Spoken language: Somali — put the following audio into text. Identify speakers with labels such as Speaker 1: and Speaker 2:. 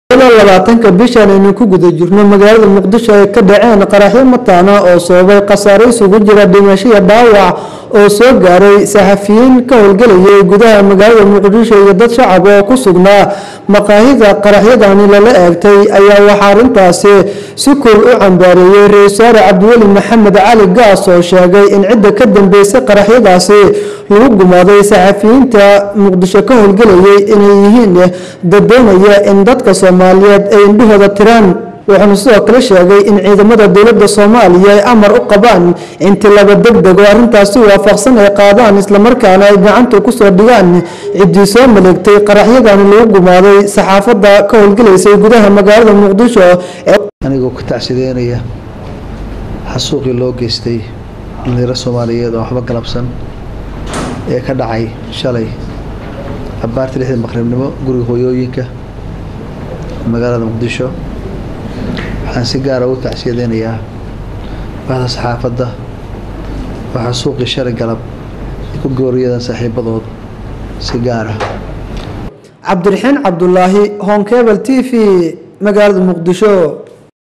Speaker 1: labaatanka bishan aynu ku guda jirno magaalada muqdisho ay ka dhaceen qaraxyo mataana oo sababay khasaare isugu jira dhimasho iyo dhaawac oo soo gaaray saxafiyiin ka howlgelayay gudaha magaalada muqdisho iyo dad shacab oo ku sugnaa maqaahida qaraxyadani lala eegtay ayaa waxaa arrintaasi si kul u cambaareeyey ra-isul wasaare cabdiweli maxamed cali gaas oo sheegay in cidda ka dambeysay qaraxyadaasi lagu gumaaday saxafiyiinta muqdisho ka howlgelayay inay yihiin dad doonaya in dadka soomaaliyeed ay indhahooda tiraan wuxuuna sidoo kale sheegay in ciidamada dowladda soomaaliya ay amar u qabaan in tilaba deg deg oo arrintaasi waafaqsan ay qaadaan islamarkaana ay gacanta kusoo dhigaan ciddii soo maleegtay qaraxyadani lagu gumaaday saxaafadda ka howlgelaysay gudaha magaalada muqdisho
Speaker 2: anigoo ka tacsideynaya xasuuqii loo geystay dhalinyaro soomaaliyeed oo waxba galabsan ee ka dhacay shalay abaarta lixdii maqribnimo guriga hooyooyinka magaalada muqdisho waxaan si gaara u tacsiyadeynayaa bahda saxaafadda waxaa suuqii shalay galab ay ku gooriyadan saaxiibadood si gaara
Speaker 1: cabdiraxiin cabdulaahi honkebel t v magaalada muqdisho